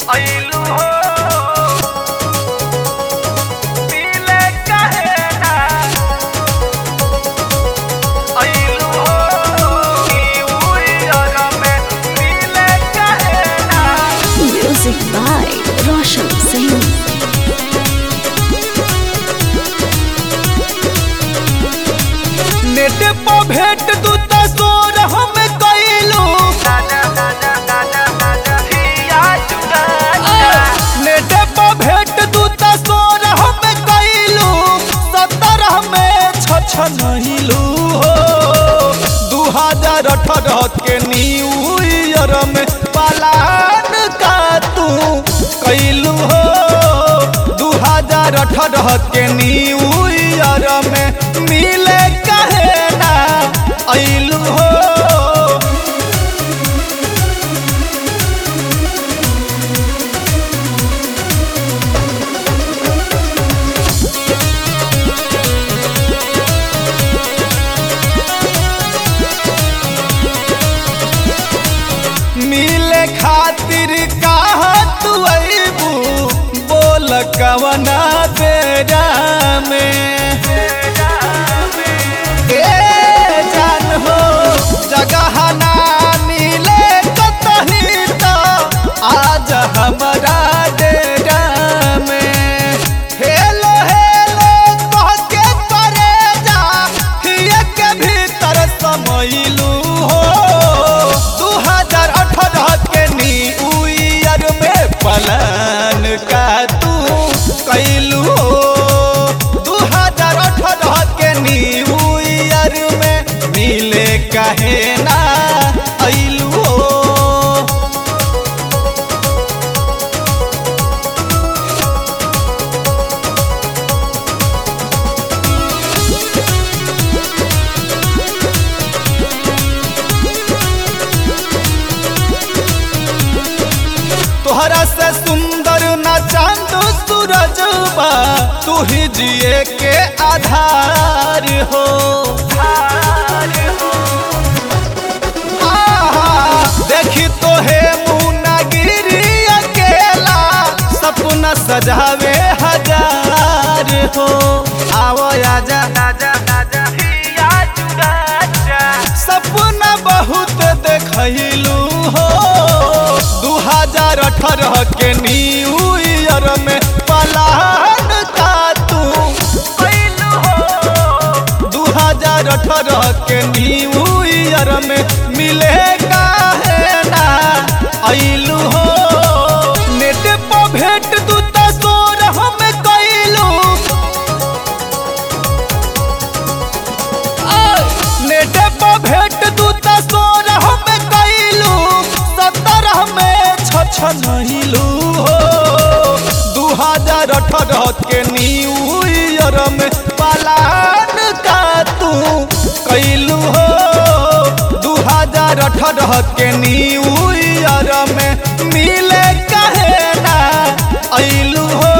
अइलू हो मिले काहे ना अइलू हो ई उइयर में मिले काहे ना Music by Roshan Singh. Net पर भेंट तू तो सोर हम कैलू दादा दादा दादा दादा हिया जुगा नेट पर भेंट तू तो सोर हम कैलू सत्रह में छछ नहिलू हो दू हजार अठारह के न्यू ईयर में पलान का तू कैलू हो दू हजार अठारह के न्यू ईयर में मिले कहे ना अइलू हो मिले खातिर कहा तू अबू बोल कवना बेरा में ए जान हो जगह ना मिले कतही तो आज हमारा डेरा में हेलो हेलो कह के करे जा हिये के भीतर समैलू हो दू हजार अठारह के न्यू ईयर में पलान का तू कैलू हो दू हजार अठारह के न्यू ईयर में मिले कहे ना अइलू हो तोहरा से सुंदर ना चांद सूरज बा तू ही जिए के आधार हो आहा, देखी तो हे मुनागिरी अकेला सपना सजावे हजार हो आवो आजा दादा दादा हिया जुगा सपना बहुत देखलू हो दू हजार अठारह के न्यू ईयर में पलान का तू अइलू हो दू हजार अठारह के न्यू ईयर में मिले काहे ना अइलू हो नेट पर भेंट तू तो सोर हम कैलू नेट पर भेंट तू तो सोर हम कैलू सत्रह में छछ नहिलू हो दू हजार अठारह के न्यू ईयर में पलान का तू कैलू हो दू हजार अठारह के न्यू ईयर में मिले कहे ना अइलू हो